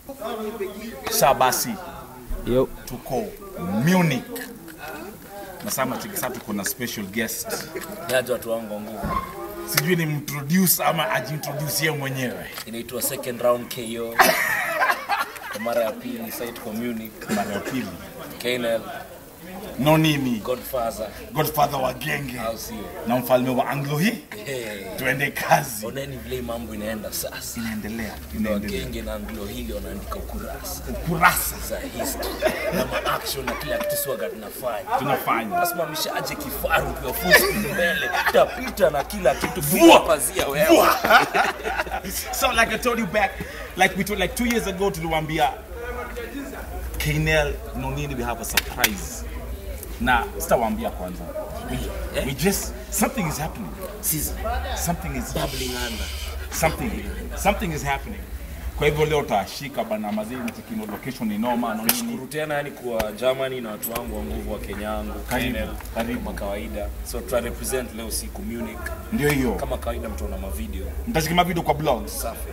Sa basi Yo. tuko Munich na sama tikisa tuko na special guest. Yaje watu wangu wa nguvu. Sijui ni introduce ama ajintroduce yeye mwenyewe. Inaitwa second round KO. Kwa mara ya pili site kwa Munich. Mara ya pili. KNL No nini? Godfather Godfather wa genge au sio? na mfalme wa Anglo hii. Hey. Tuende kazi. Oneni vile mambo inaenda sasa. Inaendelea, Ndio inaendelea. Wagenge na Anglo hili wanaandika ukurasa Kurasa za history na ma action na kila kitu swaga tunafanya. tunafanya. Nasimamishaje kifaru kwa full mbele, tapita na kila kitu Vua! vua pazia wewe. So like I told you back, like we told like two years ago tuliwaambia Kanel no nini we have a surprise. Na sitawaambia kwanza. We, we just something is happening. Season Something is bubbling under. something something is happening. Kwa hivyo leo utashika bana mazini tikino location ni noma na nini. Shukuru tena yani kwa Germany na watu wangu wa nguvu wa Kenya yangu Karibu, KNL, karibu. kama kawaida. So tuta represent leo siku Munich. Ndio hiyo. Kama kawaida mtaona mavideo Mtashika video kwa blogs. safi.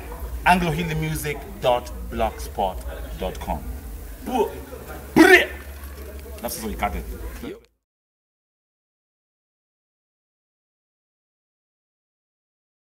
anglohilimusic.blogspot.com. Bure. That's what we cut it.